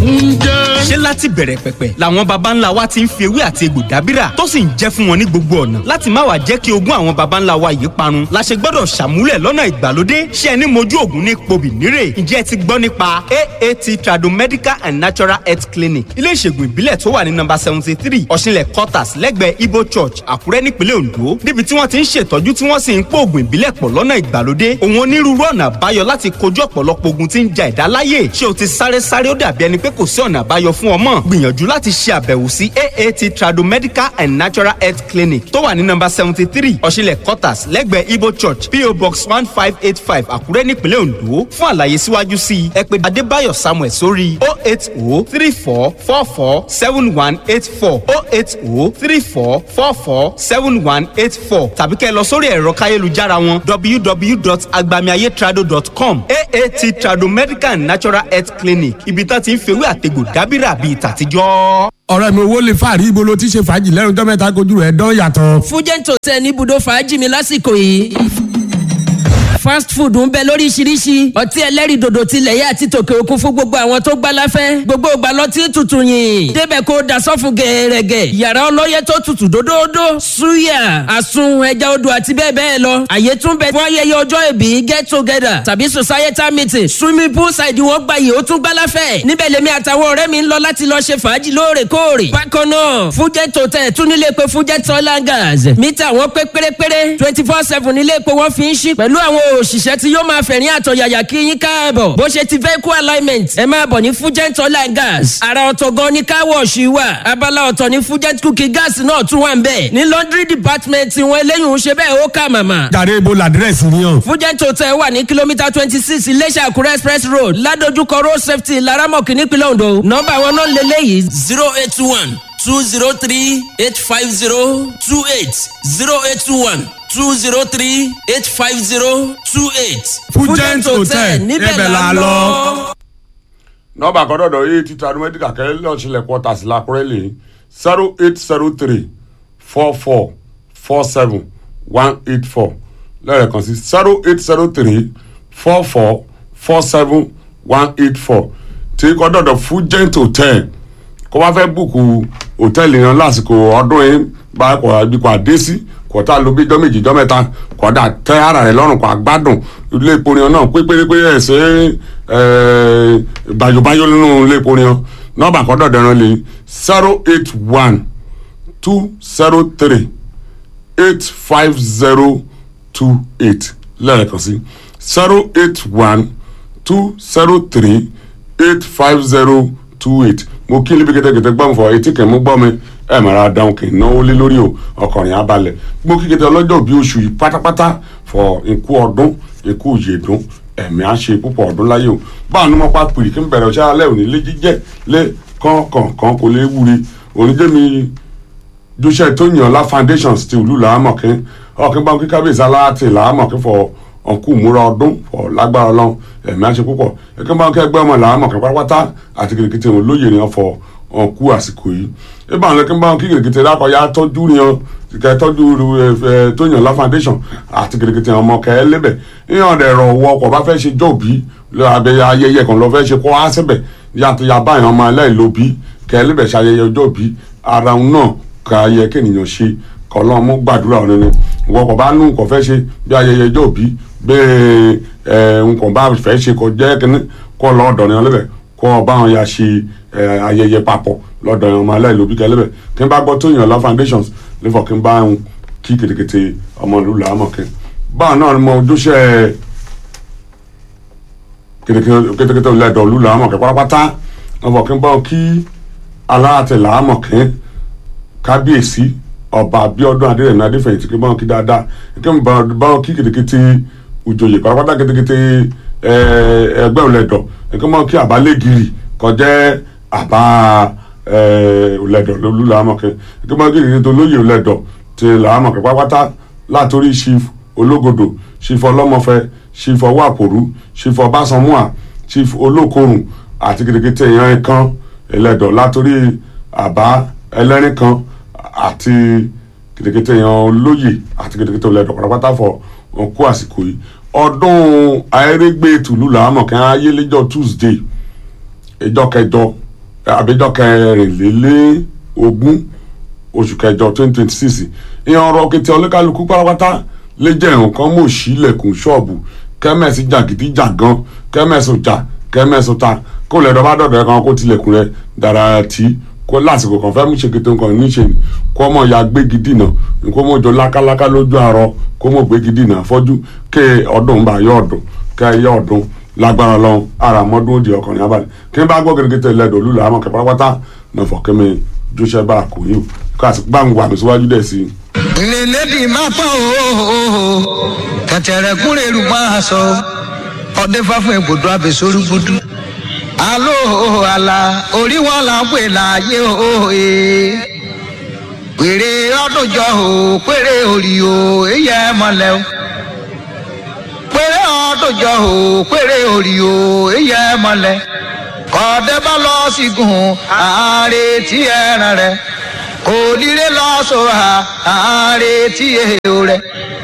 ń jẹ́. ṣé láti bẹ̀rẹ̀ pẹ̀pẹ̀ làwọn baba ńlá wa ti ń fi ewé àti egbò dábìrà tó sì ń jẹ́ fún wọn ní gbogbo ọ̀nà láti má wàá jẹ́ kí ogún àwọn baba ńlá wa yìí parun la ṣe gbọ́dọ̀ ṣàmúlẹ̀ lọ́nà ìgbàlódé ṣé ẹni mojú ògùn ní pobì nírè ǹjẹ́ ẹ ti gbọ́ nípa aat tradomedical and natural health clinic ilé ìṣègùn ìbílẹ̀ tó wà ní nọ́mbà seventy three ọ̀ṣinlẹ̀ quarters lẹ́gbẹ̀ẹ́ ibo church àkúrẹ́ nípínlẹ̀ ondo níbi tí wọ́n ti ń ṣètọ́jú tí wọ́n sì ń pò ògùn ìbílẹ̀ pọ̀ lọ́nà ìgbàlódé òun onírúurú ọ̀nà àbáyọ láti kojú ọ̀pọ̀lọpọ̀ ogun tí ń ja ẹ̀dá láyè ṣé o ti sáré sáré ó dàbí ẹni pé kò sí ọ̀nà àbáyọ fún ọmọ gbìyànjú láti ṣe àbẹ̀wò sí aat tradomedical and natural health clinic tó wà ní nọ́mbà seventy three ọ̀ṣinlẹ̀ quarters lẹ́gbẹ̀ẹ́ ibo church po box one five eight five àkúrẹ́ nípínlẹ̀ ondo fún àlàyé síwájú sí i ẹ pè adébáyọ̀ samuel sórí o eight o three four four four seven one eight four o eight o three four four four seven one eight four tàbí kẹ́ ẹ lọ sórí ẹ̀rọ káyélujára wọn www.agbamiayetrado.com aat trado medical and natural health clinic ibi tá ti ń fewé àtegbò dábìrà bíi tàtijọ́. ọ̀rẹ́ mi owó lè fàárí ibo ló ti ṣe fàájì lẹ́nu tó mẹ́ta kojú rẹ̀ dán yàtọ̀. fújẹ́ǹtò tẹ ní ibùdó fàájì mi lásìkò yìí fast food ń bẹ lóríṣiríṣi ọtí ẹlẹ́rìí dòdò tilẹ̀ yá àti tòkè òkun fún gbogbo àwọn tó gbá láfẹ́ gbogbo ìgbà lọtí tutù yìn débẹ̀ kó dasọ́fún gẹ̀ẹ́rẹ́gẹ̀ yàrá ọlọ́yẹ tó tutù dódódó suya àsun ẹja odò àti bẹ́ẹ̀ bẹ́ẹ̀ lọ àyè tún bẹ fún ayẹyẹ ọjọ́ ìbí get together tàbí societal meeting swimming pool side wọn gba yìí ó tún gbá láfẹ́ níbẹ̀ lèmi àtàwọn ọ̀rẹ́ mi ń lọ láti lọ ṣe fàájì lóòrèkóòrè bákan náà fújẹ́ tòtẹ́ tún nílé pé fújẹ́ tọ́lá gas mítà wọn pé pérépéré twenty four seven nílé pé wọ́n fi ń ṣí pẹ̀lú àwọn òṣìṣẹ́ tí yóò máa fẹ̀rín àtọ̀yàyà kí yín káàbọ̀ bó ṣe ti vehicle alignment ẹ máa bọ̀ ní fugent oil and gas ara ọ̀tọ̀ gan ni car wash wà abala ọ̀tọ̀ ní fugent cooking gas náà tún wà ń bẹ̀ ní laundry department wọn eléyìí ń ṣe bẹ́ẹ̀ ó kà màmà. jàre ibo làdírẹ́sì ni hàn. fugent hotel wà ní kìlómítà twenty six iléṣà àkúrẹ́ express road ládojúkọ road safety laramọ̀kì nípínlẹ̀ ondo nọ́mbà wọn náà lélẹ́yìí zero eight one two zero three eight five zero two eight zero eight one two zero three eight five zero two eight. Fugent Hotel, níbẹ̀ la lọ. nọ́ọ̀bà kan dọ̀dọ̀ yìí ti tradu medical kẹ́lẹ́ lọ́ọ̀ṣẹ̀lẹ̀ quarters làkúrẹ́ lè zero eight zero three four four four seven one eight four lẹ́ẹ̀kan sí zero eight zero three four four four seven one eight four tí kọ́ dọ̀dọ̀ Fugent Hotel kó wá fẹ́ bùkù hòtẹ́ẹ̀lì yẹn lásìkò ọdún yìí bá kọ̀ àbíkọ̀ àdé sí kọ̀tà ló bí jọ́ méjì jọ́ mẹ́ta kọ̀dà tẹ́ ara rẹ̀ lọ́rùn kọ́ àgbádùn ilé ìpòrìyàn náà pé pérépé ẹ̀sẹ̀ bàyòbáyò nínú ilé ìpòrìyàn nọ́ọ̀bà kọ́dọ̀ dẹ̀rán lè zero eight one two zero three eight five zero two eight lẹ́ẹ̀kan sí zero eight one two zero three eight five zero two eight mo kí níbi kẹtẹkẹtẹ gbọ́n fọ etí kẹ̀ mú gbọ́ mi ẹ mọ̀ra dáhùn kì í náwó lé lórí o ọkọ̀rin abalẹ̀ mo kí kẹtẹ ọlọ́jọ́ bí oṣù yìí pátápátá fọ ikú ọdún ikú ìyèdún ẹ̀mí á ṣe púpọ̀ ọdún láyé o báwọn ní mo pa pìrì kí n bẹ̀rẹ̀ ọ̀ṣẹ́ alẹ́ òní lé jíjẹ́ lé kọ̀ọ̀kan kò lè wúri oníjẹ́mi joseph tóyìnọlá foundations ti ìlú làámọ̀kín ọ̀kín bá kí kábíyèsí aláàtì làámọ̀kín fọ ọ̀nkú múra ọdún fọ lágbára ọlọ́run ẹ̀mí á ṣe púpọ̀ ẹ̀kín bá kí ẹgbẹ́ ọmọ làámọ̀kín pátápátá àti kìrìkìtì òun lóye ni wọ́n fọ ọ̀nkú àsìkò yìí ibà ń lẹ́kí bá wọn kí kìrìkìtì lákọ̀ọ́yà tọ́jú ni wọn kẹ tọ́jú tóyìnọlá foundation àti kìrìkìtì ọmọ kẹ lébẹ̀ ìyàn rẹ̀ rọ̀ wọ ọkọ̀ bá fẹ́ ṣe jọ̀bí abẹ́yẹ ayẹyẹ kan lọ fẹ́ ṣe kó á síbẹ̀ yàtọ̀ yà báyìí ọmọ aláìlóbi kẹ lébẹ̀ ṣe ayẹyẹ ọjọ́ bí ara òun náà ká yẹ kéèyàn ṣe kọlọ́n mú gbàdúrà ọ̀rẹ́ ni ìwọ kò bá nù nǹkan fẹ́ ṣe bí ayẹyẹ ọjọ́ bí bẹ́ẹ̀ ẹ̀ nǹkan bá fẹ́ ṣe kọ jẹ́ kínní kọ́ lọ́ọ̀dọ̀ ni ọlẹ́bẹ̀ kọ́ bá wọn ya ṣe ayẹyẹ papọ̀ lọ́dọ̀ ọmọ aláìlóbi kẹlẹ́bẹ̀ kí n bá gbọ́ tó yàn lọ foundations lẹ́fọ̀ kí n bá ń kí kètèkètè ọmọ ìlú làámọ̀ kí báwọn náà ni mo ojúṣe kètèkètè lẹ́dọ̀ ìlú làámọ̀ kí pátápátá lẹ́fọ̀ kí n bá wọn kí aláàtẹ̀ làámọ̀ kí kábíyèsí ọba abiodun adérẹ̀mí adéfẹ̀yìntì kí báwọn kí dáadáa kí n báwọn kí kètèkètè òjòyè pátápátá kètèkètè ẹgbẹ́ òlẹ̀dọ̀ kí báwọn kí àbálẹ́gìrì kọjá àbá òlẹ̀dọ̀ lólú làámọ̀kẹ́ kí báwọn kí kètèkètè olóyè òlẹ̀dọ̀ ti làámọ̀kẹ́ pátápátá látòrí chief ológodò chief ọlọ́mọfẹ́ chief ọwọ́ àpòrú chief ọbásanmúà chief olókorùn àti kètèkètè èèyàn kan ẹlẹ́dọ̀ látòrí àbá ẹlẹ́rìn kan àti kìtìkìtì èèyàn olóyè àti kìtìkìtì olẹ́dọ̀ pátápátá fọ òkú àsìkò yìí ọdún ayérégbé tùlù làámọ̀ kí wọ́n ayé lẹ́jọ́ tuesday ìjọ kẹjọ àbíjọ kẹrìnlélẹ́ ogún oṣù kẹjọ twenty twenty six ìyẹn ọ̀rọ̀ kété ọlẹ́kálukú pátápátá lè jẹ́ nǹkan mọ̀ sí ilẹ̀kùn ṣọ́ọ̀bù kẹ́mẹ̀sì jàgídí jàgan kẹ́mẹ̀sì ọjà kẹ́mẹ̀sì ọ̀tá kó lẹ́dọ̀ bá dọ̀dọ̀ ẹ̀ kan kó tilẹ̀kùn rẹ̀ dára tí kó lásìkò kan fẹ́ mú ṣe kété nǹkan níṣe ni kó mọ̀ ya gbégi dìnà kó mọ̀ jọ lákáláká lójú àárọ̀ kó mọ̀ gbégi dìnà fọ́jú ké ọdún bá yọ ọdún kẹ́ yọ ọdún lágbára lọ́hún ara mọ́dún òdì ọkùnrin abalẹ̀ kí n bá gbọ́ gẹ́gẹ́ lẹ́dọ̀ olúlo àmọ́ kẹ́ pátápátá náà fọ̀ kẹ́mi jóṣẹ́ bá a kò yín o ká sì gbá ń wà mí síwájú dẹ̀ sí i. ìrìnlẹ́dì máa pọ̀ ooo kẹ̀tẹ̀rẹ̀ kúrẹ́ rú máa sọ ọdẹ fáfún egbòdo abẹ́sórí gbúdú. alo àlà orí wọn là ń pè láàyè òye pèrè ọdúnjọ o pèrè orí o èyí ẹ mọ̀lẹ́ o pèrè ọdúnjọ o pèrè orí o èyí ẹ mọ̀lẹ́ kọ́dẹ́ bá lọ sígun àárẹ̀ tí ẹran rẹ̀ kò nílé lọ́sọ̀ àárẹ̀ tí èèyàn rẹ̀